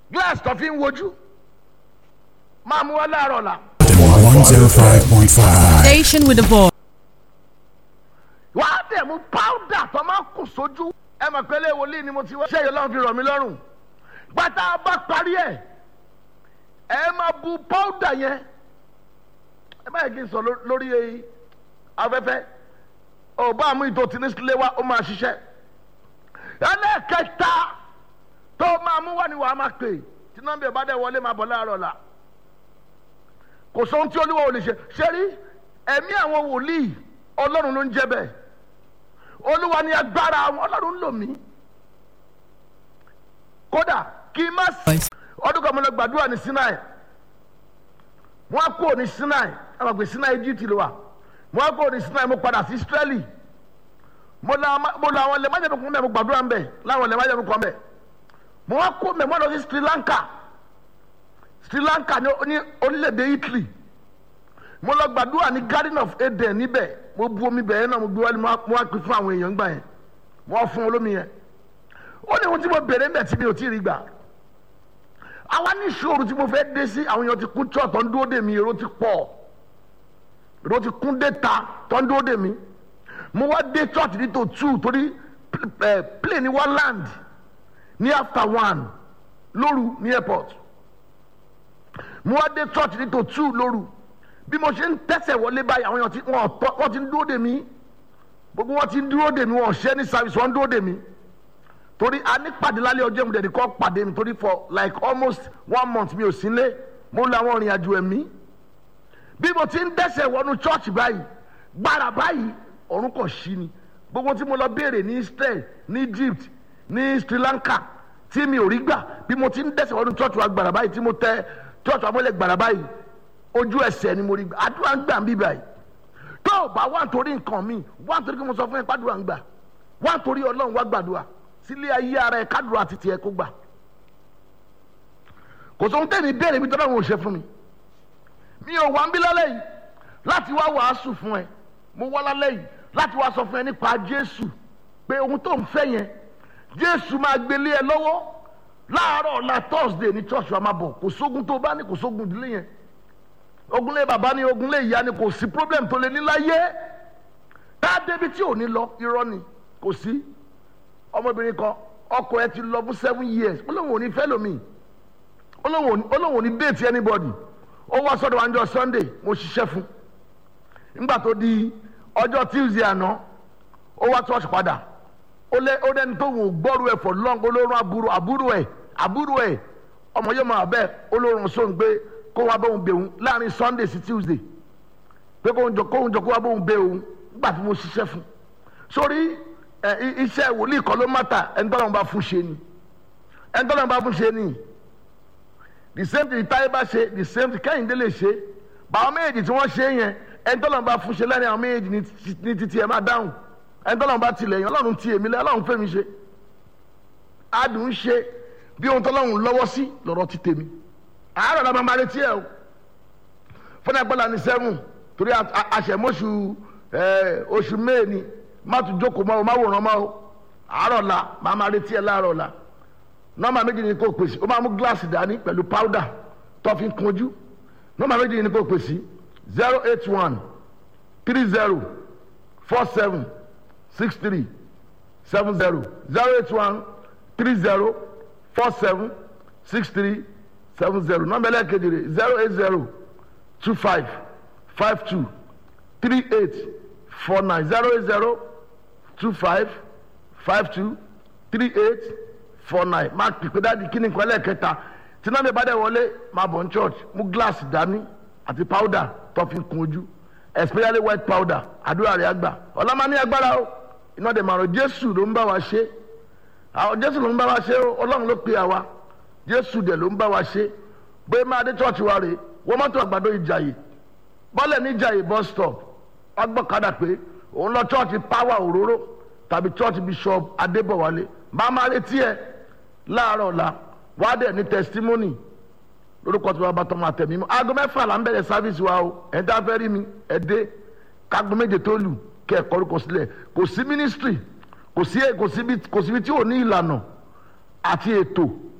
glass tó fi ń wojú máa mú wá láàárọ̀ la 105.5. Station with a voice. wàá dẹ̀ mú powder tó máa kù sójú ẹ mọ̀ pé lé wòlíì ni mo ti wá ṣé yìí lọ́run fi rọ̀ mí lọ́rùn gbàtà bá parí ẹ̀ ẹ máa bu powder yẹn ẹ báyìí kí n sọ ló- lórí afẹ́fẹ́ ọba àmú ìtò tí ní sílé wa ó máa ṣiṣẹ́ ẹlẹ́kẹta tó máa mú wá ni wàá máa pè tí nọ́mbà ẹ̀ bá dẹ̀ wọlé máa bọ̀ láàárọ̀ la kò sóhun tí olúwa ò lè ṣe ṣe rí ẹ̀mí àwọn wòlíì ọlọ́run ló ń jẹ́ bẹ́ẹ̀ olúwa ni agbára àwọn ọlọ́run ń lò mí kódà kí n má sí ọdún kan mo lọ gbàdúrà ní sinai wọn á kúrò ní sinai ẹ máa gbé sinai egypt ló wà wọn á kúrò ní sinai mo padà sí israeli mo lọ ama- mo lọ àwọn ilẹ̀ májèmí kan bẹ́ẹ̀ mo gbàdúrà ń bẹ̀ láwọn ilẹ̀ májèmí kan bẹ̀ mo wá kó mẹ́ mo lọ sí sri lanka sri lanka ní ní orílẹ̀-èdè italy mo lọ gbàdúrà ní garden of eden níbẹ̀ mo bu omi bẹ̀ yẹn náà mo gbé wálé mo wá- mo wá pè fún àwọn èèyàn gbà yẹn mo wá fún olómi yẹn ó ní ohun tí mo bèrè ń bẹ̀ tí mi ò tí ì rí gbà àwa ní ìṣòro tí mo fẹ́ dé sí àwọn èèyàn ti kún church tó ń dúró dè mí èrò ti pọ̀ èrò ti kún dé ta tó ń dúró dè mí mo wá dé church ní tó two torí eh, plane wá land ní after one lóru ní airport mo wá dé church ní tó two lóru bí mo ṣe ń tẹ̀sẹ̀ wọlé báyìí àwọn èèyàn ti wọ́n tọ́ wọ́n ti ń dúró dè mí gbogbo wọn ti ń dúró dè mí wọn ò ṣẹ́ ní service wọn ń dúró dè mí torí a ní pàdé lálẹ́ ọjọ́ mi dẹ̀dí kọ́ pàdé mi torí for like almost one month mi ò sí lé mo lọ àwọn ìrìn àjò ẹ̀mí bí mo ti ń dẹ́sẹ̀ wọnú church báyìí gbára báyìí ọ̀run kò ṣí ni gbogbo tí mo lọ béèrè ní Israel ní Egypt ní Sri Lanka tí mi ò rí gbà bí mo ti ń dẹ́sẹ̀ wọnú church wa gbàrà báyìí tí mo tẹ church wa mọ́lẹ̀ gbàrà báyìí ojú ẹsẹ̀ ni mo rí gbà àdúrà ń gbà ń bí báyìí tó o bá wà nítorí nǹkan mi wà nítorí kí mo sọ fún ẹ pàdúrà ń gbà wà nítorí Ọlọ́run wá gbàdúrà sílé ayé ara ẹ kádùrà àti tiẹ̀ kó gbà kò sóhun tẹ́mi béèrè mi tọ́lá wọn ò ṣe fún mi mi ò wá ń bí lálẹ́ yìí láti wá wàásù fún ẹ mo wá lálẹ́ yìí láti wá sọ fún ẹ nípa Jésù pé ohun tó ń fẹ́ yẹn Jésù máa gbélé ẹ lọ́wọ́ láàárọ̀ ọ̀la Thursday ní church wa máa bọ̀ kò sógun tó bá ní kò sógun ìdílé yẹn ogunlé bàbá ní ogunlé ìyá ni kò sí problem tó lè ní láyé tá a débi tí ò ní lọ irọ́ ni kò sí ọmọbìnrin kan ọkọ ẹ ti lọ fún seven years ó lóun ò ní fẹ́ lómi ó lóun ò ní- ó lóun ò ní date anybody ó wá sọ́dọ̀ wa níjọ́ Sunday mo ṣiṣẹ́ fún nígbà tó di ọjọ́ Tuesday àná ó wá church padà ó lé ó lẹ́ni tó wò gbọ́rú ẹ̀ for long olórun àbúrò àbúrò ẹ̀ àbúrò ẹ̀ ọmọ yóò máa bẹ́ẹ̀ olórun sóhun pé kó wá bóun bẹ̀ òun láàrin Sunday sí Tuesday pé kóun jọ kóun jọ kó wá bóun bẹ̀ òun nígbà tí mo ṣiṣẹ́ fún sórí ẹ i- iṣẹ́ wòlíì kan ló mátà ẹni tọ́lọ́run bá fún ṣe ni ẹni tọ́lọ́run bá fún ṣe ni the same thing táyé bá ṣe the same thing kẹ́hìndé lè ṣe báwọn méjèèjì tí wọ́n ṣe yẹn ẹni tọ́lọ́run bá fún ṣe lẹ́ni àwọn méjèèjì ní ti- ní títí ẹ̀ máa dáhùn ẹni tọ́lọ́run bá tilẹ̀ yẹn ọlọ́run ti èmi lẹ́ ọlọ́run fẹ́mi ṣe adùn ń ṣe bí ohun tọ́lọ́run lọ́wọ́ sí lọ́rọ̀ ti tèmi àárọ̀ la máa máa retí ẹ̀ o fúnà gbọ́dọ̀ ní sẹ́wọ̀n torí a- a- àṣẹmọ́sù ẹ̀, oṣù mẹ́ẹ̀ni má tún jókòó mọ́ o má wòran mọ́ o àárọ̀ la máa máa retí ẹ̀ láàárọ̀ la nọ́mbà méjì ni kò pèsè ó máa mú gíláàsì dání pẹ̀lú powder tó fi ń kunjú nọ́mbà méjì ni kò pèsè zero eight one three zero four seven six three seven zero zero eight one three zero four seven six three seven zero nọ́mbà ẹlẹ́kejì rẹ̀ zero eight zero two five five two three eight four nine zero eight zero two five five two three eight four nine máa pèpè dáàdi kí ni nǹkan ẹlẹ́ẹ̀kẹta tí náà mi bá dẹ̀ wọlé máa bọ̀ ní church mú gíláàsì dání àti powder tó fi kun ojú especially white powder àdúrà rẹ̀ àgbà ọlọ́mọ ní agbára o iná dẹ̀ màrún jésù ló ń bá wa ṣe àwọn jésù ló ń bá wa ṣe o ọlọ́run ló pe àwa jésù dẹ̀ ló ń bá wa ṣe bóyá máa dé church wa rè wọ́n mọ́tò àgbàdo ìjàyè bọ́lẹ̀ ní ìjàyè bus stop ọgbọ́kadà pé òun lọ church power òróró tàbí church bishop adébọ̀wálé máa máa retí ẹ láàárọ̀ ọ̀la wàá dẹ̀ ní testimony lórúkọ tí wàá bá tọmọ àtẹ̀mí mọ́ aago mẹ́fà là ń bẹ̀rẹ̀ service wa o ẹ̀ dá fẹ́ rí mi ẹ̀ dé kágo méje tó lù kẹ́ ẹ̀ kọ́rúkọ sílẹ̀ kò sí ministry kò sí kò síbi kò síbi tí ò ní ìlànà àti ètò